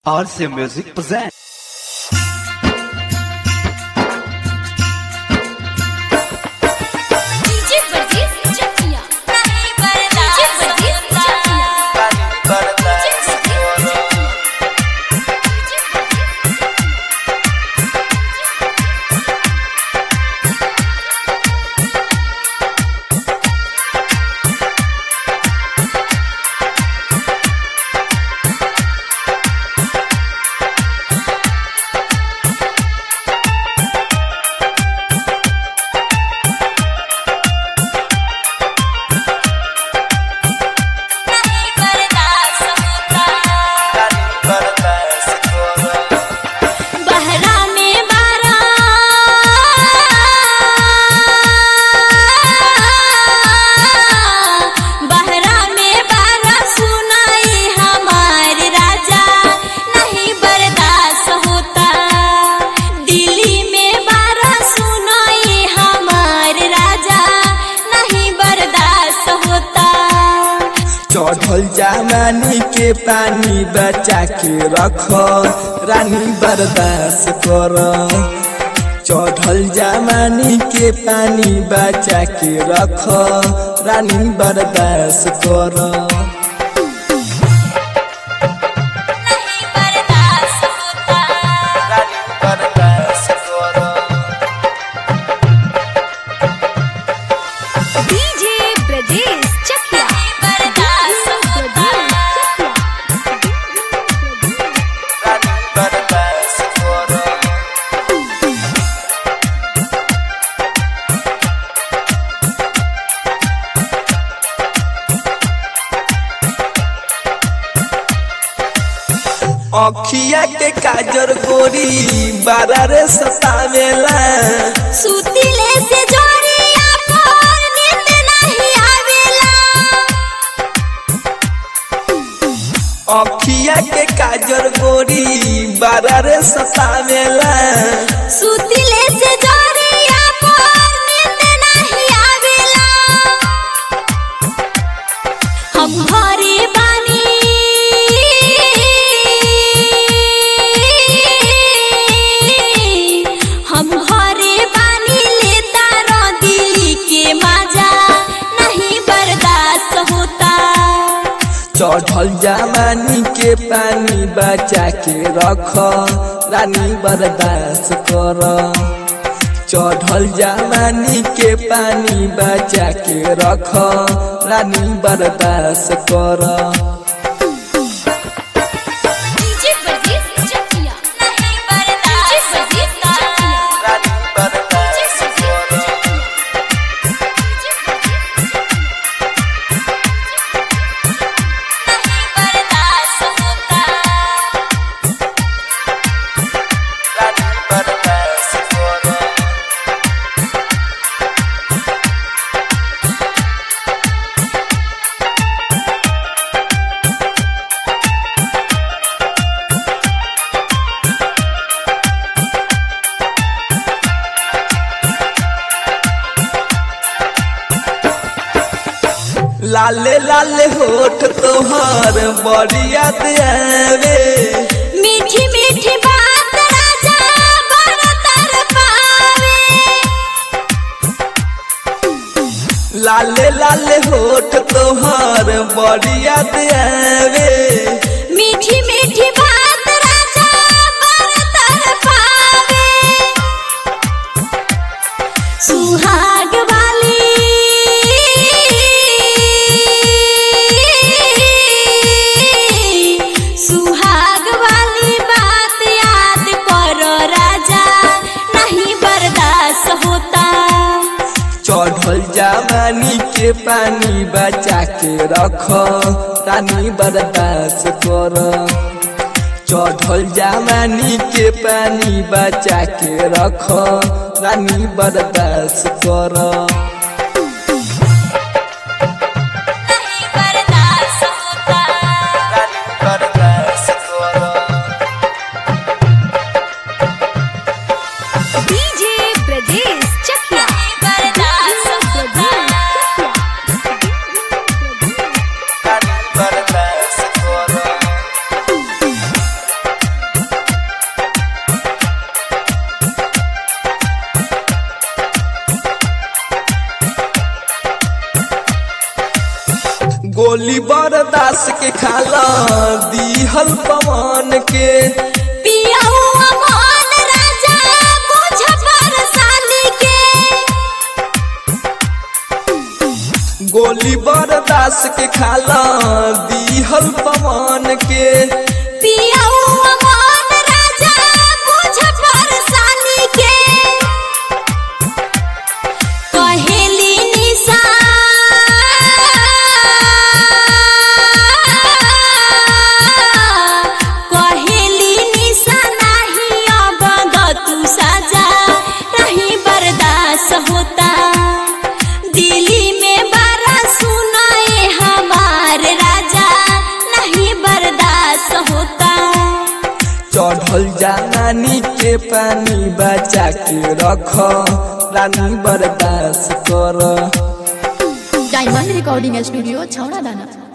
RC Music presents. DJ Varghese Chakiya नहीं बरदा DJ Varghese Chakiya नहीं बरदा समुता बहरा में बारा बहरा में बारा सुनाई हमार राजा नहीं बर्दाश्त होता दिल्ली में बारा सुनाई हमार राजा नहीं बर्दाश्त होता चढ़ल जमानी के पानी बचा के रख रानी बर्दाश्त कर चढ़ल जमानी के पानी बचा के रख रानी बर्दाश्त कर नहीं बर्दाश्त होता रानी बर्दाश्त कर डीजे ब्रजेश चकिया बर्दाश्त होता रानी बर्दाश्त कर अखिया के काजर गोरी बारा रे सतावेला सुतिले से जोरिया पर नींद नहीं आवेला अखिया के काजर गोरी बारा रे सतावेला सुतिले से जोरिया पर नींद नहीं आवेला हम घरे बानी हम घरे बानी लेता रो दिल्ली के मजा नहीं बर्दाश्त होता चढ़ल जमानी के पानी बचा के रख रानी बर्दाश्त कर चढ़ल जमानी के पानी बचा के रख रानी बर्दाश्त कर डीजे वर्गीस चकिया नहीं बर्दाश्त होता रानी बर्दाश्त कर नहीं बर्दाश्त होता रानी बर्दाश्त कर लाले लाले होठ तोहर बड़िया आवे मीठी मीठी बात राजा बड़ तर पावे लाले लाले होठ तोहर बड़िया आवे मीठी मीठी बात राजा बड़ तर पावे सुहाग वाली सुहाग वाली बात याद करो राजा नहीं बर्दाश्त होता चढ़ल जवानी के पानी बचा के रख रानी बर्दाश्त कर चढ़ल जवानी के पानी बचा के रख रानी बर्दाश्त कर नहीं बर्दाश्त होता रानी बर्दाश्त कर डीजे ब्रजेश चकिया बर्दाश्त होता पवन के पिया हुआ मान राजा बुझ परेशानी के गोली बरदास के खाला दीहल पवन के पिया हुआ मान राजा बुझ परेशानी के कहेली निशा कहेली निशा नहीं अब तू सजा नहीं बर्दाश्त होता दिल्ली में बारा सुनाए हमारे राजा नहीं बर्दाश्त होता चढ़ल जानी के पानी बचा के रख रानी बर्दाश्त कर डायमंड रिकॉर्डिंग स्टूडियो छौड़ा दाना